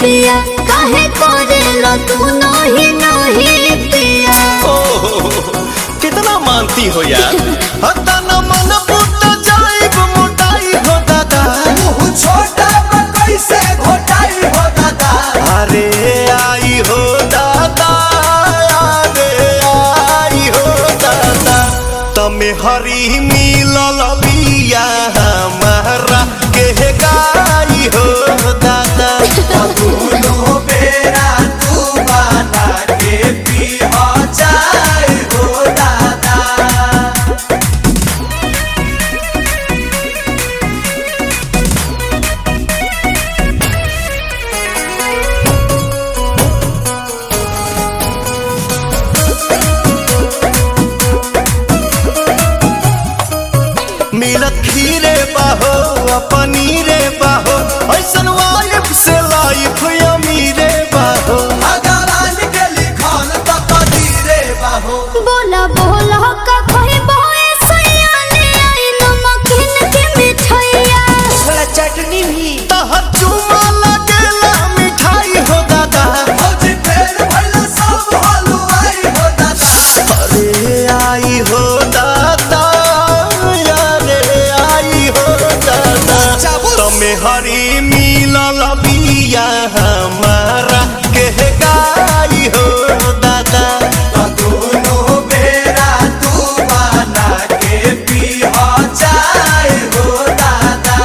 पिया काहे करेला तू नहीं नहीं पिया ओहो, कितना मानती हो यार हता न मन फूट जाइब मोटाई हो दादा मुँह छोटा बा कैसे घोटाई हो दादा अरे आई हो दादा अरे आई हो दादा तमे हरी मिलल बिया हमारा के गाई हो दादा दोनों बेरा तू बना के पी हो जाए हो दादा मिलत खीरे बाहो आ पनीरे बाहो ऐसन वाइफ से लाइफ अमीरे बाहो भगवान के लिखल त कदीरे बाहो बोला बोला का कोई बोए सैया ले आई नमकीन के मिठाइया थोड़ा चटनी भी तहर चुमा लगेला मिठाई हो दादा भौजी फेर भइल सब हलुआई हो दादा अरे आई हो दादा अरे आई हो दादा तमे हरी मिलल बिया हमारा के गाई हो दादा दोनों बेरा तू बना के पी हो जाए हो दादा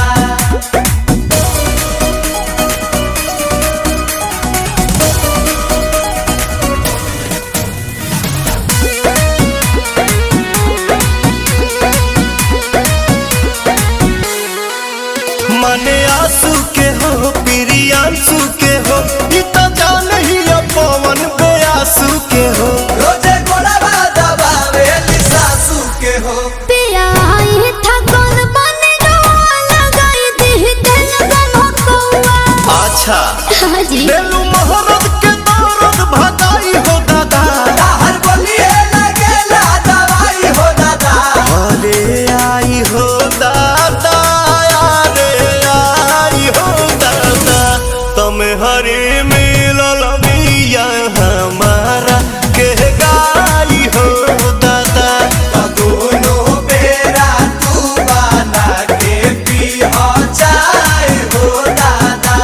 मने आंसू के हो प्रियांशु के हो ई तो जान ही पवन बेआसू के हो रोजे गोड़वा दबावे सासू के हो पिया आई था कौन बने गवा लगाई दी दिल गम कौआ अच्छा हाजी बेलू मोहरत के दौरत भगाई हो दादा हर बोलिए लगेला दवाई हो दादा अरे आई हो दादा अरे आई हो दादा तुम हरे मिलल बिया हमारा के गाई हो दादा दोनों बेरा तू बना के पी हो जाए हो दादा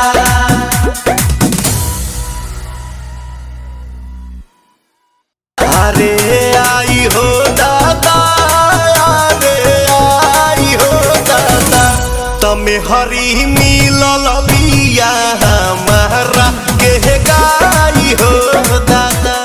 अरे आई हो दादा अरे आई हो दादा तमे हरी मिलल बिया हमारा के गाई हो दादा